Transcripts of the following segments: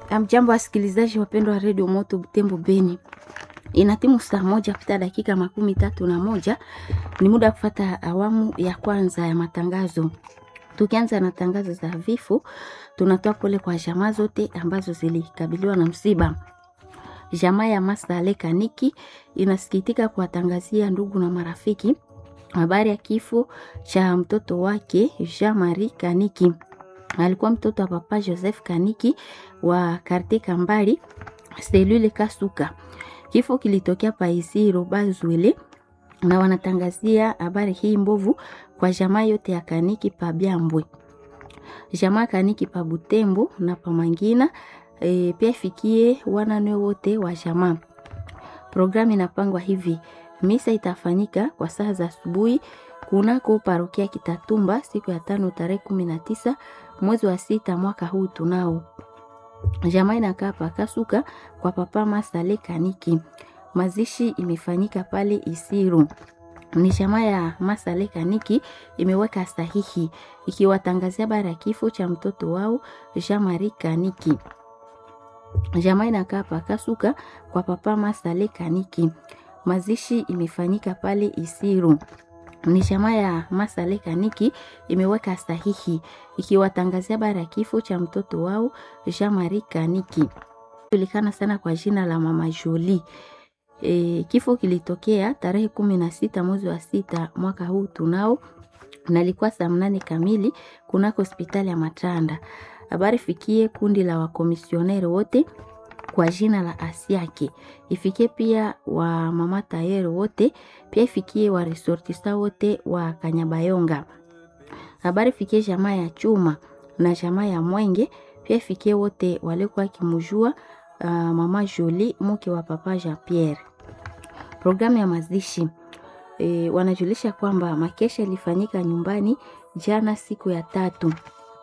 Amjambo wasikilizaji wapendwa wa redio Moto Butembo Beni, inatimu saa moja pita dakika makumi tatu na moja. Ni muda wa kufata awamu ya kwanza ya matangazo. Tukianza na tangazo za vifo, tunatoa pole kwa jamaa zote ambazo zilikabiliwa na msiba. Jamaa ya Masale Kaniki inasikitika kuwatangazia ndugu na marafiki habari ya kifo cha mtoto wake Jean Marie Kaniki. Alikuwa mtoto wa papa Joseph Kaniki wa karte Kambali selule Kasuka. Kifo kilitokea Paisiro Bazwele, na wanatangazia habari hii mbovu kwa jamaa yote ya Kaniki pa Byambwe, jamaa Kaniki pa Butembo na pa Mangina. E, pia ifikie wanane wote wa jamaa. Programu inapangwa hivi: misa itafanyika kwa saa za asubuhi kunako parokia Kitatumba siku ya tano tarehe kumi na tisa mwezi wa sita mwaka huu tunao. Jamaa inakaa pakasuka kwa papa Masale Kaniki. Mazishi imefanyika pale Isiru. Ni jamaa ya Masale Kaniki imeweka sahihi ikiwatangazia bara ya kifo cha mtoto wao Jean Marie Kaniki. Jamaa inakaa pakasuka kwa papa Masale Kaniki. Mazishi imefanyika pale Isiru. Ni jamaa ya Masale Kaniki imeweka sahihi ikiwatangazia bara ya kifo cha mtoto wao Jean Marie Kaniki, julikana sana kwa jina la mama Jolie. E, kifo kilitokea tarehe kumi na sita mwezi wa sita mwaka huu tunao, na ilikuwa saa mnane kamili kunako hospitali ya Matanda. Habari fikie kundi la wakomisioneri wote kwa jina la Asiake, ifikie pia wa mama tayeri wote, pia ifikie wa resortista wote wa Kanyabayonga. Habari fikie jamaa ya Chuma na jamaa ya Mwenge, pia ifikie wote walikuwa kimujua uh, mama Jolie mke wa papa Jean Pierre. Programu ya mazishi e, wanajulisha kwamba makesha ilifanyika nyumbani jana siku ya tatu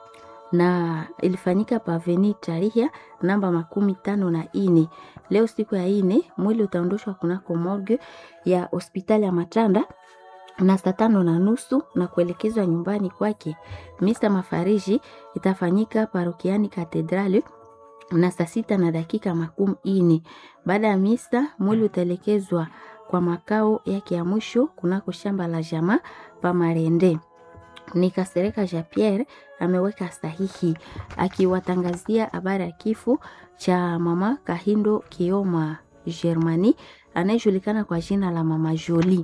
na ilifanyika paveni tarihia namba makumi tano na ine. Leo siku ya ine mwili utaondoshwa kunako morgue ya hospitali ya Matanda na saa tano na nusu na kuelekezwa nyumbani kwake. Misa mafariji itafanyika parokiani katedrali na saa sita na dakika makumi ine. Baada ya misa mwili utaelekezwa kwa makao yake ya mwisho kunako shamba la jamaa pa Marende. Ni Kasereka Jean Pierre ameweka sahihi akiwatangazia habari ya kifo cha mama Kahindo Kioma Germani anayejulikana kwa jina la mama Jolie.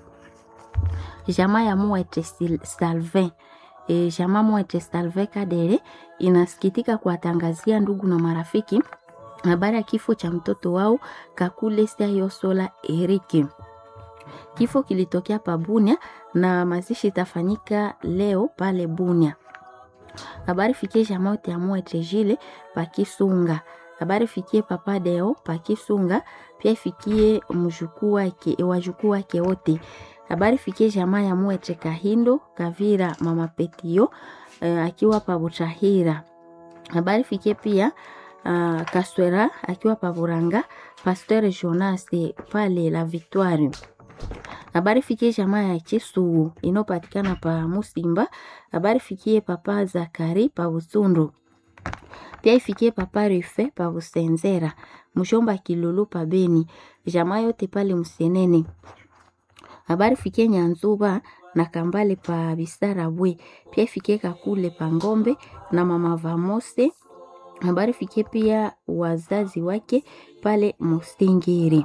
Jamaa ya Mwete Salvin e, jamaa Mwete Salvin Kadere inasikitika kuwatangazia ndugu na marafiki habari ya kifo cha mtoto wao Kakule Sayosola Erike. Kifo kilitokea pa Bunia na mazishi itafanyika leo pale Bunia. Habari fikie jamaa yote ya Mwete Jile pa Kisunga. Habari fikie papa Deo pa Kisunga, pia ifikie mjukuu wake wajukuu wake wote. Habari fikie jamaa ya Mwete Kahindo Kavira mama Petio uh, akiwa pa Butahira. Habari fikie pia uh, Kaswera akiwa pa Buranga, Pasteur Jonas pale la Victoire. Habari fikie jamaa ya Chisugu inopatikana pa Musimba. Habari fikie papa Zakari pa Busundu. Pia ifikie papa Refe pa Busenzera, mshomba Kilulu pa Beni, jamaa yote pale Msenene. Habari fikie Nyanzuba na Kambale pa Bisara bwe. Pia ifikie Kakule pa Ngombe na mama Vamose. Habari fikie pia wazazi wake pale Mustingiri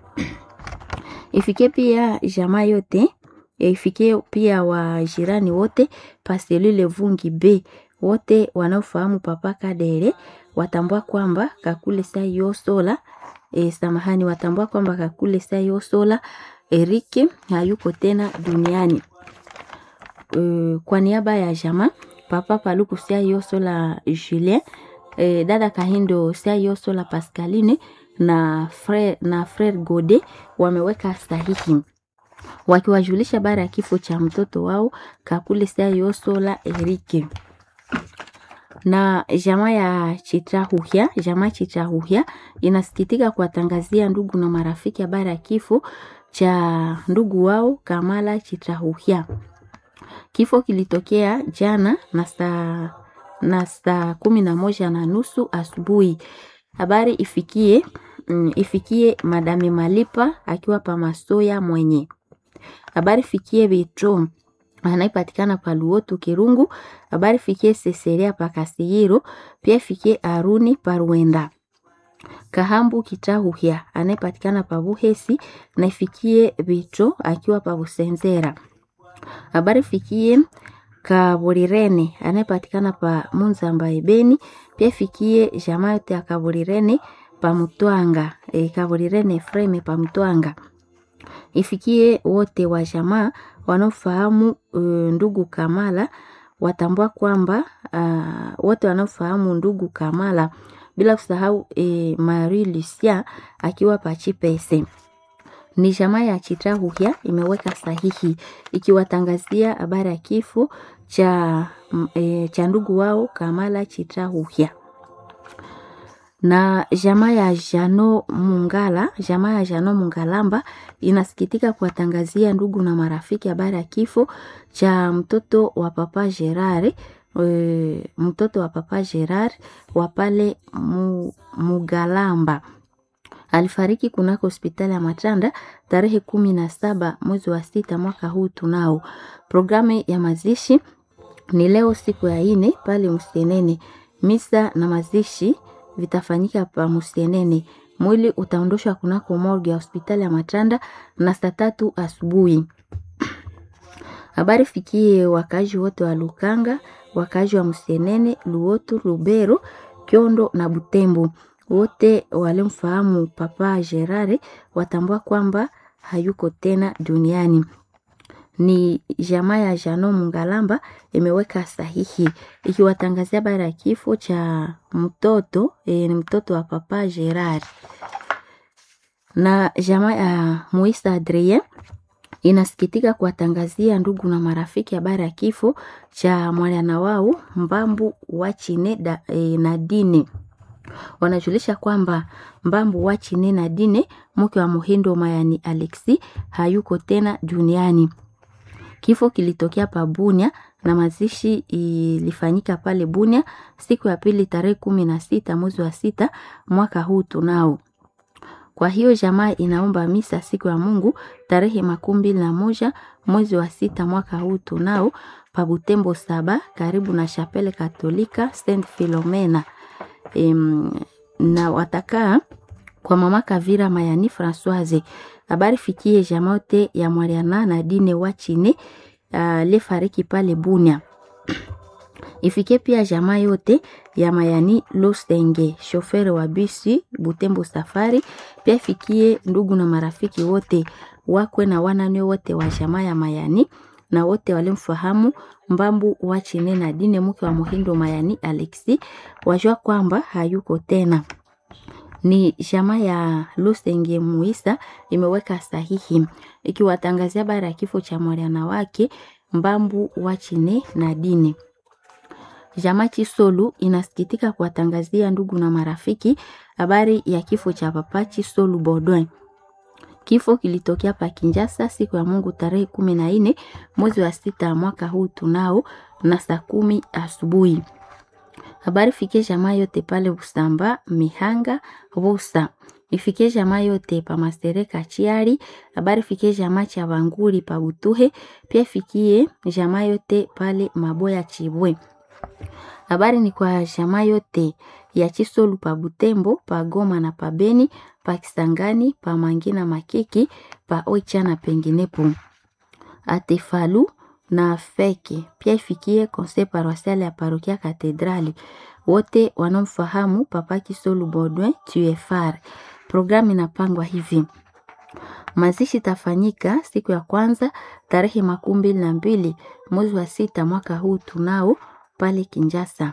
ifikie pia jamaa yote ifikie pia wajirani wote paselule vungi b wote wanaofahamu papa Kadere watambua kwamba Kakule Sayosola e, samahani, watambua kwamba Kakule Sayosola Erike hayuko tena duniani. E, kwa niaba ya jamaa papa Paluku Sayosola Julien e, dada Kahindo Sayosola Pascaline na frere, na frere Gode wameweka sahihi wakiwajulisha bara ya kifo cha mtoto wao Kakule Sayosola Erike. Na jamaa ya Chitrahuhya, jamaa Chitrahuhya inasikitika kuwatangazia ndugu na marafiki habari ya kifo cha ndugu wao Kamala Chitrahuhya. Kifo kilitokea jana na saa na saa kumi na moja na nusu asubuhi. Habari ifikie mm, ifikie Madame Malipa akiwa pa Masoya mwenye. Habari fikie Betro anayepatikana pa Luotu Kirungu. Habari fikie Seseria pa Kasihiro, pia fikie Aruni pa Ruenda. Kahambu Kitahuhya anayepatikana pa Buhesi na ifikie Betro akiwa pa Busenzera. Habari fikie Kaburirene anayepatikana pa Munzamba Ebeni, pia fikie jamaa yote ya Kaburirene pa Mutwanga, e, Kaburirene Freme pa Mutwanga. Ifikie wote wa jamaa wanaofahamu uh, ndugu Kamala watambua kwamba uh, wote wanaofahamu ndugu Kamala bila kusahau e, Marie Lucia akiwa Pachipese. Ni jamaa ya Chitahuhya imeweka sahihi ikiwatangazia habari ya kifo cha, e, cha ndugu wao Kamala Chitahuhya na jamaa ya Jano Mungala, jamaa ya Jano Mungalamba inasikitika kuwatangazia ndugu na marafiki habari ya kifo cha mtoto wa papa Gerard e, mtoto wa papa Gerard wa pale mu, Mugalamba alifariki kunako hospitali ya Matanda tarehe kumi na saba mwezi wa sita mwaka huu. Tunao programu ya mazishi ni leo siku ya ine pale Musienene. Misa na mazishi vitafanyika pa Musienene. Mwili utaondoshwa kunako morgue ya hospitali ya Matanda na saa tatu asubuhi. Habari fikie wakazi wote wa Lukanga, wakazi wa Musienene, Luotu, Lubero, Kyondo na Butembo wote walimfahamu Papa Gerare watambua kwamba hayuko tena duniani. Ni jamaa ya Jano Mungalamba imeweka sahihi ikiwatangazia habari ya kifo cha mtoto e, ni mtoto wa Papa Gerard. Na jamaa ya Muisa Adrien inasikitika kuwatangazia ndugu na marafiki habari ya kifo cha mwana wao Mbambu wa Chine da, e, na Dine wanajulisha kwamba Mbambu wa Chine na Dine mke wa Muhindo Mayani Alexi hayuko tena duniani. Kifo kilitokea pa Bunia na mazishi ilifanyika pale Bunia siku ya pili tarehe kumi na sita mwezi wa sita mwaka huu tunao. Kwa hiyo jamaa inaomba misa siku ya Mungu tarehe makumi mbili na moja mwezi wa sita mwaka huu tunao pa Butembo saba karibu na Chapele Katolika Saint Philomena. Em, na watakaa kwa mama Kavira Mayani Françoise. Habari fikie jamote ya Mariana na Dine wa Chine uh, lefariki pale Bunia. Ifike pia jamaa yote ya Mayani Lostenge, shofere wa bisi Butembo Safari. Pia ifikie ndugu na marafiki wote wakwe na wanane wote wa jamaa ya Mayani na wote walimfahamu Mbambu wa Chine na Dine mke wa Muhindo Mayani Alexi wajua kwamba hayuko tena. Ni jamaa ya Lusenge Muisa imeweka sahihi ikiwatangazia habari ya kifo cha mwana wake Mbambu wa Chine na Dine. Jamaa Chisolu inasikitika kuwatangazia ndugu na marafiki habari ya kifo cha papa Chisolu Baudouin. Kifo kilitokea pa Kinjasa siku ya Mungu tarehe kumi na nne mwezi wa sita mwaka huu tunao na saa kumi asubuhi. Habari fikie jamaa yote pale Busamba, Mihanga, Busa. Ifikie jamaa yote pa Masereka Chiari. Habari fikie jamaa cha Banguri pa Butuhe. Pia fikie jamaa yote pale Maboya Chibwe. Habari ni kwa jamaa yote ya Chisolu pa Butembo, pa Goma na pa Beni, pa Kisangani, pa Mangina Makiki, pa Oicha na penginepo. Atefalu na Feke pia ifikie conseil paroissial ya parokia Katedrali. Wote wanaomfahamu Papa Kisolu Baudouin TUFR. Programu inapangwa hivi: mazishi tafanyika siku ya kwanza tarehe makumi mbili na mbili mwezi wa sita mwaka huu tunao pale Kinjasa.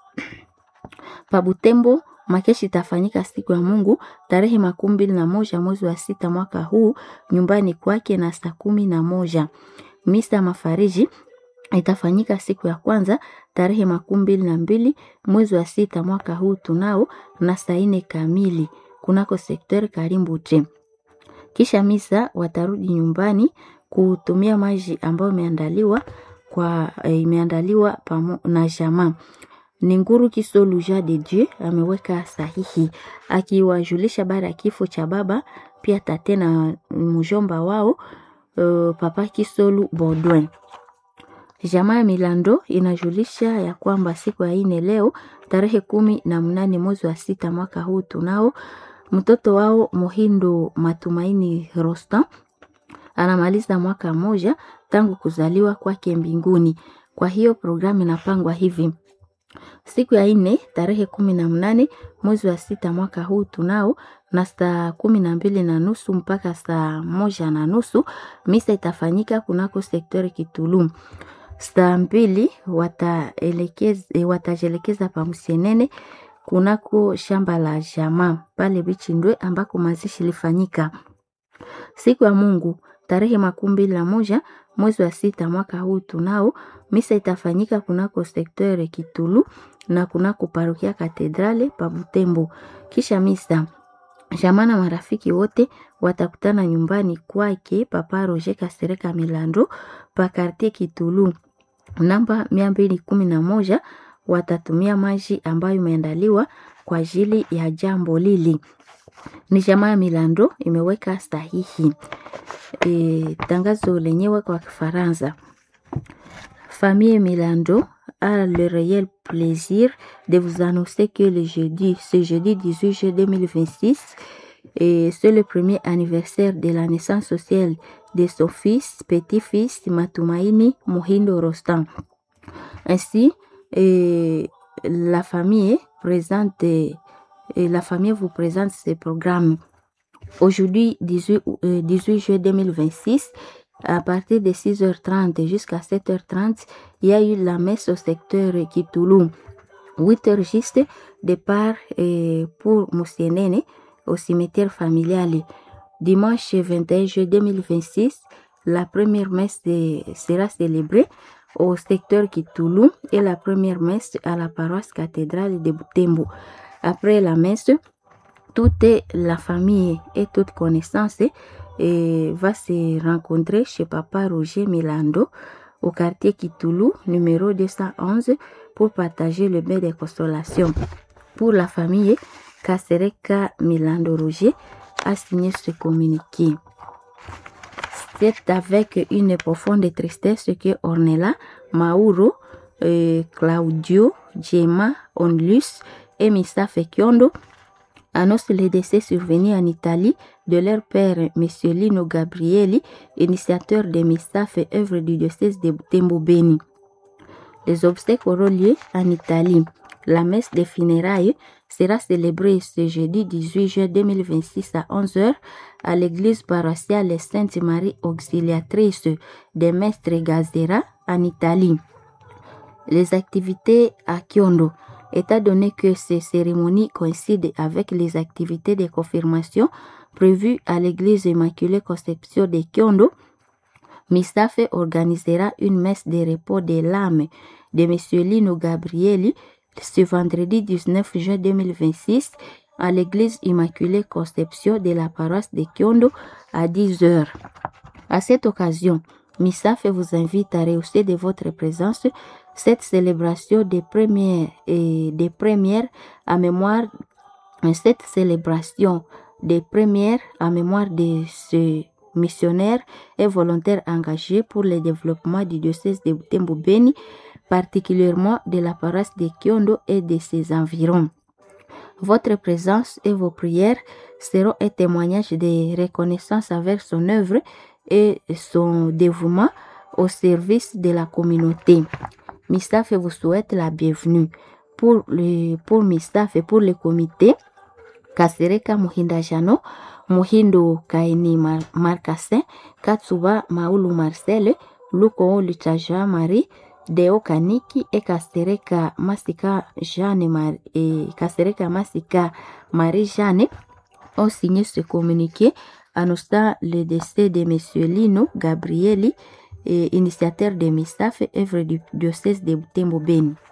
Pabutembo makeshi itafanyika siku ya Mungu tarehe makumi mbili na moja mwezi wa sita mwaka huu nyumbani kwake na saa kumi na moja. Misa ya mafariji itafanyika siku ya kwanza tarehe makumi mbili na mbili mwezi wa sita mwaka huu tunao na saa nne kamili kunako sekter Karimbute. Kisha misa watarudi nyumbani kutumia maji ambayo imeandaliwa kwa imeandaliwa na jamaa. ni Nguru Kisolu Jean de Dieu ameweka sahihi akiwajulisha baada ya kifo cha baba pia tate na mjomba wao uh, papa Kisolu Baudouin. Jamaa ya Milando inajulisha ya kwamba siku ya ine leo tarehe kumi na mnane mwezi wa sita mwaka huu tunao mtoto wao Muhindo Matumaini Rostam anamaliza mwaka mmoja tangu kuzaliwa kwake mbinguni. Kwa hiyo programu inapangwa hivi: siku ya ine tarehe kumi na mnane mwezi wa sita mwaka huu tunao na saa kumi na mbili na nusu mpaka saa moja na nusu misa itafanyika kunako sektori Kitulum. Saa mbili wataelekeza watajelekeza pa Msenene kunako shamba la jamaa pale Bichindwe ambako mazishi ilifanyika siku ya Mungu tarehe makumi mbili na moja mwezi wa sita mwaka huu tunao misa itafanyika kunako sektere Kitulu na kunako parokia Katedrale pa Butembo. Kisha misa jamaa na marafiki wote watakutana nyumbani kwake Papa Roger Kasereka Milando pa kartie Kitulu namba mia mbili kumi na moja. Watatumia maji ambayo imeandaliwa kwa ajili ya jambo lili. Ni jamaa ya Milando imeweka sahihi. E, tangazo lenyewe kwa Kifaransa. Famille Milando a le réel plaisir de vous annoncer que le jeudi, ce jeudi 18 juillet 2026, et c'est le premier anniversaire de la naissance sociale de son fils, petit-fils Matumaini Muhindo Rostam. Ainsi, et la famille présente, et la famille vous présente ce programme. Aujourd'hui, 18, euh, 18 juillet 2026, à partir de 6h30 jusqu'à 7h30, il y a eu la messe au secteur Kitulum. 8h juste, départ euh, pour Moussienene au cimetière familial. Dimanche 21 juillet 2026, la première messe de, sera célébrée au secteur Kitulum et la première messe à la paroisse cathédrale de Butembo. Après la messe, toute la famille et toute connaissance et va se rencontrer chez Papa Roger Milando au quartier Kitulu, numéro 211, pour partager le bain de consolation. Pour la famille, Kasereka Milando Roger a signé ce communiqué. C'est avec une profonde tristesse que Ornella, Mauro, euh, Claudio, Gemma, Onlus et Missa Fekiondo annonce le décès survenu en Italie de leur père, M. Lino Gabrieli, initiateur des MISAF et œuvre du diocèse de Butembo Beni. Les obsèques auront lieu en Italie. La messe des funérailles sera célébrée ce jeudi 18 juin 2026 à 11h à l'église paroissiale Sainte-Marie Auxiliatrice de Mestre Gazera en Italie. Les activités à Kyondo étant donné que ces cérémonies coïncident avec les activités de confirmation prévues à l'église Immaculée Conception de Kyondo, Misafe organisera une messe de repos de l'âme de M. Lino Gabrieli ce vendredi 19 juin 2026 à l'église Immaculée Conception de la paroisse de Kyondo à 10 heures. À cette occasion, Misafe vous invite à rehausser de votre présence cette célébration des premières et des premières à mémoire cette célébration des premières à mémoire de ce missionnaire et volontaire engagé pour le développement du diocèse de Butembo Beni, particulièrement de la paroisse de Kyondo et de ses environs. Votre présence et vos prières seront un témoignage de reconnaissance envers son œuvre et son dévouement au service de la communauté. Mistaf vous souhaite la bienvenue. Pour, le, pour Mistaf et pour le comité, Kasereka Muhinda Jano, Muhindo Kaini Mar Marcassin, Katsuba Maulu Marcel, Luko Lutaja Marie, Deo Kaniki et Kasereka Masika Jeanne Mar et Kasereka Masika Marie Jeanne ont signé ce communiqué annonçant le décès de M. Lino Gabrieli, et initiateur de MISAF, œuvre du diocèse de Butembo Beni.